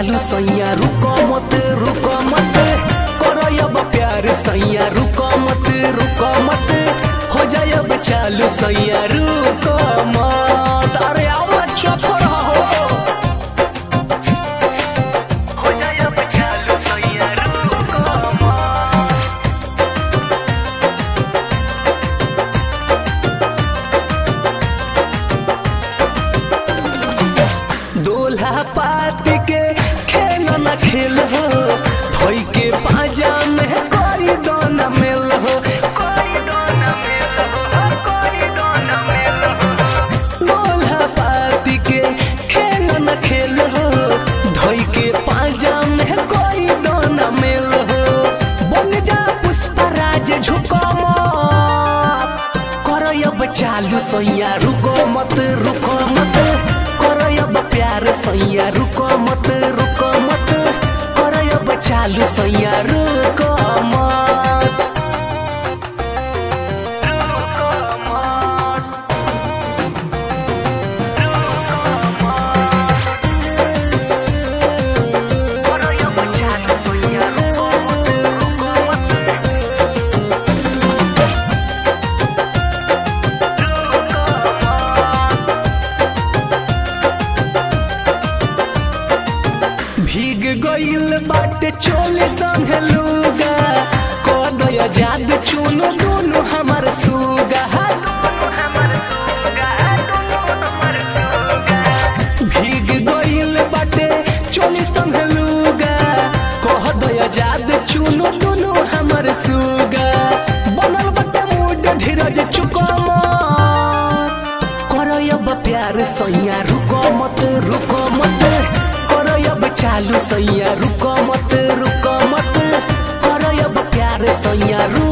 चालू सैया रुको मत रुको मत करो अब प्यार सैया रुको मत रुको मत हो जाए अब चालू सैया रुको मत अरे आओ चुप रहो हो जाए अब चालू सैया रुको मत दोल्हा पात के खेल न खेल हो धोई के पाजा में कोई दोन मेल हो दोल्हा पात के खेल न खेल हो धोई के पाजा में कोई दोन मेल हो बन जा पुष्पराज झुको मत करो अब चालू सैया रुको मत रुको मत करो अब प्यार सैया रुको मत रुको मत करो अब चालू सैया रुको मत रुको मत करो अब चालू सैया रुको मत रुको मत भीग गईल बाटे चोले संगे लूगा कदय जाद चुनो दोनों हमार सुगा भीग गईल बाटे चोले संगे लूगा कह दया जाद चुनो दोनों हमार सुगा बनल बाटे मूड धीरज चुको करो अब प्यार सैया रुको मत रुको मत करो अब चालू सैया रुको मत रुको मत करो अब प्यार सैया रुको